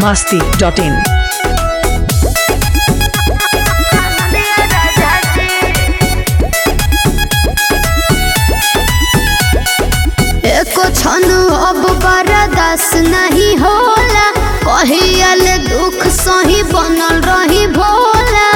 masti.in. एको क्षण अब बर्दाश्त नहीं होला कहियल दुख सही बनल रही भोला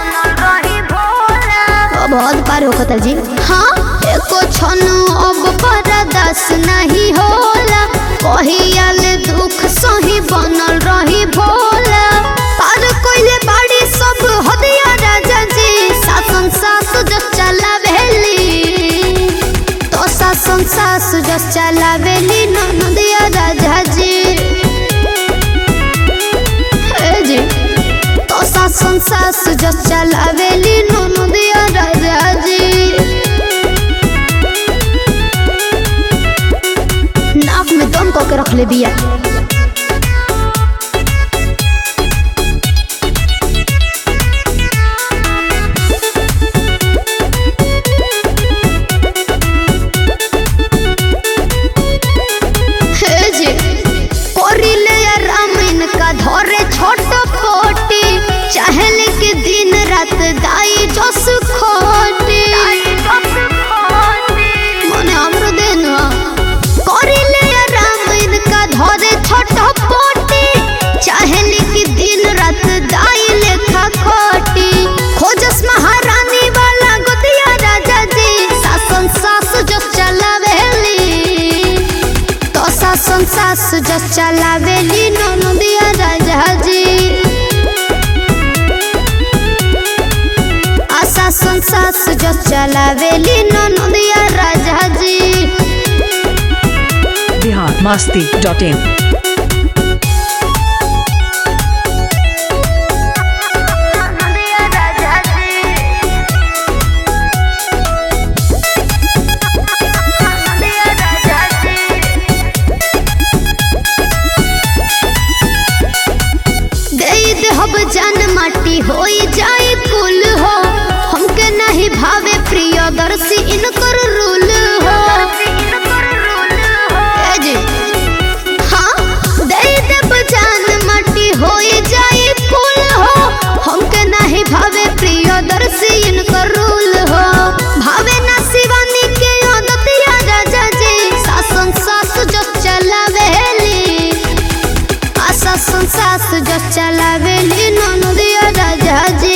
अब हद पार होता जी हाँ एको क्षण अब बर्दाश्त नहीं होला कहियल दुख सही बनल रही भोला पार कोइले बाड़ी सब हदिया राजा जी शासन सासु जो चला भेली तो शासन सासु जो चला भेली नदिया राजा जी हे जी तो शासन सासु जो चला भेली नदिया राजा जी नाक में दम कऽ के रख ले बिया हे जी कोरिले रामिन का धरे छोट पोटी चाहले के दिन रात दाई जस खोटी मने हमरो देन कोरिले रामिन का धरे छोट पोटी चाहले के दिन रात दाई लेखा खोटी खोजस महारानी वाला गोदिया राजा जी शासन सासु जो चलावेली तो शासन सासु जो चलावेली ननदिया राजा जी आ शासन सासु जो चलावेली ननदिया राजा जी Bihar masti.in. दे देहब जान माटी होई जाए कुल हो हमके नहीं भावे प्रिय दर्शी इनकर रूल हो ए जी हाँ दे देब जान माटी होई जाए कुल हो हमके नहीं भावे प्रिय दर्शी इनकर रूल हो भावे ना शिवानी के आदतिया राजा जी शासन सासु जो चलावेली आशा संसास जो चलावेली ननदिया राजा जी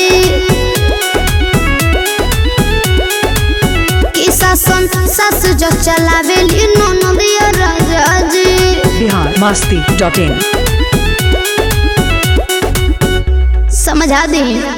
की शासन सास जो चलावेली ननदिया राजा जी Bihar masti.in. समझा दी